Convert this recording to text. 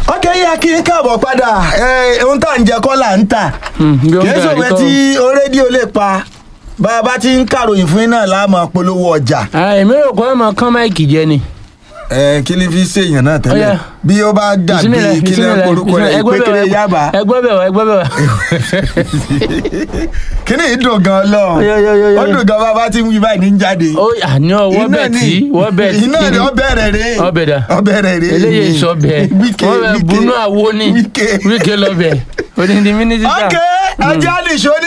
ọkẹ́ yá kí n káàbọ̀ padà ẹ, ohun tá à ń jẹ kọ́ là ń tà kì í sòwe tí o rédíò lè pa bá a bá ti ń kàròyìn fún yín náà láàmú polówó ọjà èmi rò pé ọmọ kan máìkì jẹ ni. ẹ kí ni fi ṣèyàn náà tẹ́lẹ̀ Ọya. bí ó bá dàbí Bismillah, kí ni bismillah, orúkọ rẹ̀ bismillah. Ẹgbẹ́ ìpékeré bẹ̀ wá, yábà ẹgbẹ́ bẹ̀ wá ẹgbẹ́ bẹ̀ wá. kí ni ìdùn gan lọ Ọya, ọya, ọya, ọya. ó dùn gan bá a bá ti ń wí báyìí ní jáde ó àní ọwọ́ bẹ̀ tí wọ́n bẹ̀ tí. iná ni ọbẹ̀ rẹ̀ rè Ọbẹ̀ dà. ọbẹ̀ rẹ̀ rè eléyìí sọ bẹ́ẹ̀ wíkẹ́ wọ́n bẹ̀ bunú àwo ni wíkẹ́ wíkẹ́ lọ bẹ̀ odindi mínísítà. ok ajá nìṣó ní